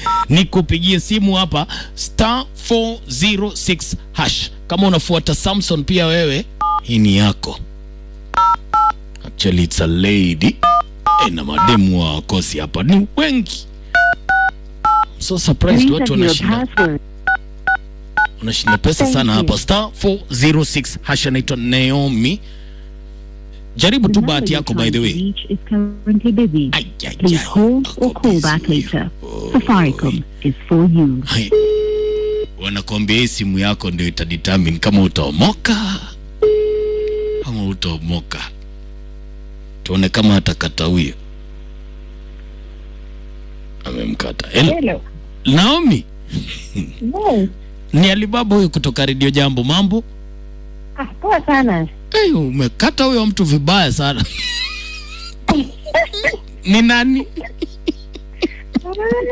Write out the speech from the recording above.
nikupigie simu hapa star 406 hash. Kama unafuata Samson pia wewe, hii ni yako. Actually it's a lady. E, na mademu wa kosi hapa ni wengi. So surprised watu wanashinda unashinda pesa Thank sana you. hapa star 406 hash. Anaitwa Naomi. Jaribu tu bahati yako by the way. is currently busy. Ai, ai, Please ai, hold ako or call back busy later. huyo. Safaricom is for you. Hai. Wanakuambia hii simu yako ndio itadetermine kama utaomoka ama utaomoka. Tuone kama atakata huyo. Amemkata. Hello. Hello. Naomi, Yes. ni Alibaba huyu kutoka Radio Jambo. Mambo? Ah, poa sana. Hey, umekata huyo mtu vibaya sana. ni nani?